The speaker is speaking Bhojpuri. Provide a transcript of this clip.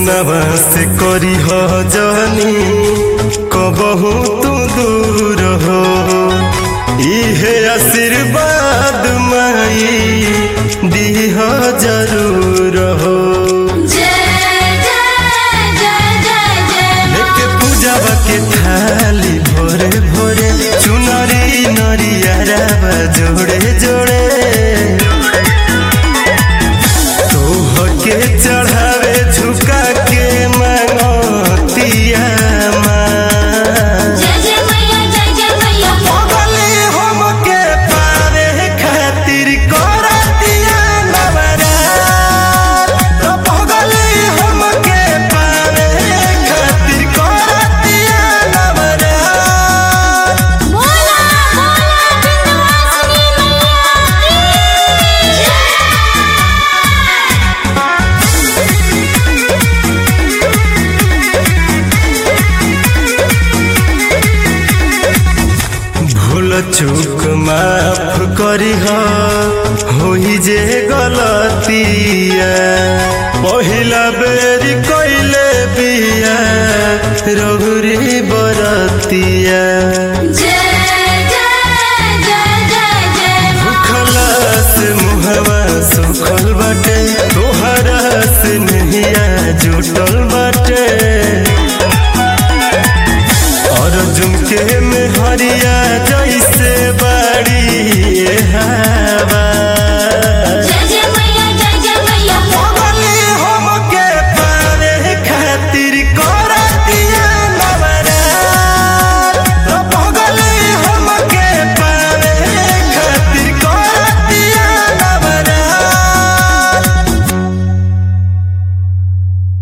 सोनवा से करी हो जानी कबहू तू दूर हो इहे आशीर्वाद माई दीह जरूर हो जय जय जय जय जय लेके पूजावा के थाली भोरे भोरे चुनरी नरिया जोड़े जोड़े तोह के चढ़ावे झुका के मांगतिया माँ जय जय मैया जय जय मैया पगले हमके पावे खातिर करतिया नवरात तो पगले हमके पावे खातिर करतिया नवरात बोला बोला बिंदवासिनी मैया भूल चूक माफ करी होई जे गलतिया पहिला बेरी कइले बिया रघुरी